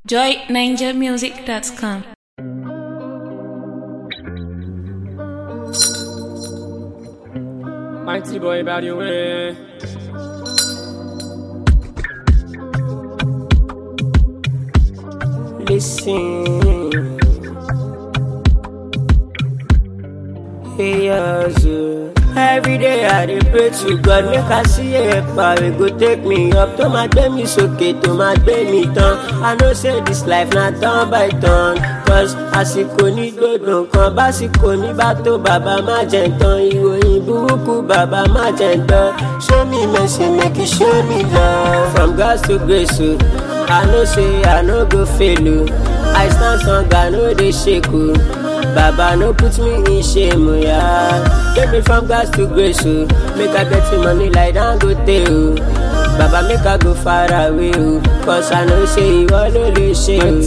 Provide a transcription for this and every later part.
joyninjamusic.com. Mighty boy body way. Listen. Hey, Yazoo. Every day I dey pray to God make I see a power wey go take me up tó máa gbé mi sókè tó máa gbé mi tán. I know say this life na turn by turn cause àsìkò ní gbòdò kan básìkò ní bá tó bàbá má jẹ tán ìròyìn burúkú bàbá má jẹ tán. Show me mercy make you show me love from grace to grace o. I know say I no go fail o. I stand strong I no dey shake o. Baba no put me in shame, oh, yeah. Take me from grass to grace, oh. Make I get the money like Dangote, oh. Baba make I go far away, oh. Cause I know say you all only shame, oh,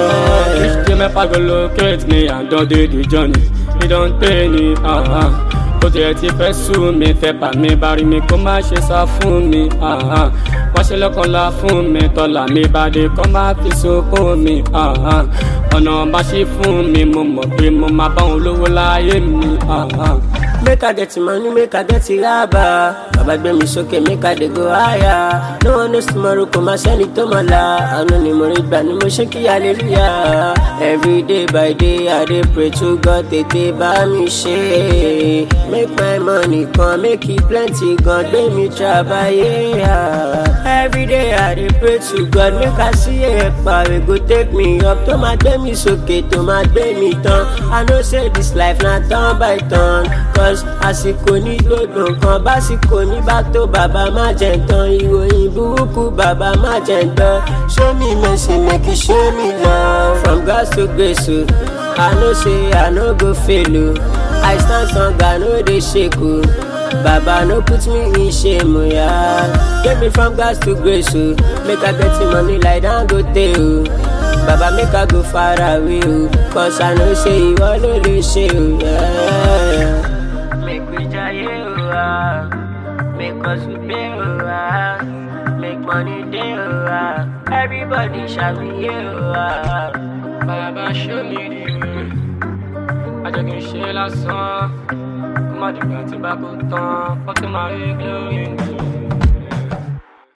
yeah. Each day my pal go locate me and don't do the journey. He don't pay me, ah ah. Kò tiẹ̀ ti fẹ́ sú mi, tẹ́pà mi bá rí mi kó má ṣe sá fún mi, ah ah. Wọ́n ṣe lọ́kànlá fún mi, tọ́lá mi bá dé kó má fi sókó mi, ah ah. Ọ̀nà bá ṣe fún mi, mo mọ̀ pé mo máa bá òun lówó láyé mi, ah ah. Make I get money, make I get raba. Baba gbé mi sókè, make I dey go higher. No one knows tomorrow, kò máa sẹ́ni tó máa la. Àánú ni mo rí gbà ni mo ṣe kí hallelujah. Every day by day, I dey pray to God tètè bá mi ṣe. Make my money come, make it plenty gan, gbé mi trabaye. Every day, I dey pray to God, make I see a power wey go take me up. Tó máa gbé mi sókè, tó máa gbé mi tán. I know say this life na turn by turn. Cause àsìkò ní gbogbo nǹkan básìkò ní bá tó bàbá má jẹ tán ìròyìn burúkú bàbá má jẹ tán show me mercy make you show me love from grace to grace o i know say i no go fail o i stand strong i no dey shake o baba no put me in shame o yeah. get me from grace to grace o make i get the money like dangote o. Baba make I go far away o Cause I know say ìwọ ló lè ṣe o yeah. Make we jaye o ah. Make us we pay o ah. Make money dey o ah. Everybody ṣàmìyẹ o ah. Bàbá show me the way. Ajẹ́ kí n ṣe lásán. Kó má dìgbà tí bá kó tán. Ó tún máa rí glory mi.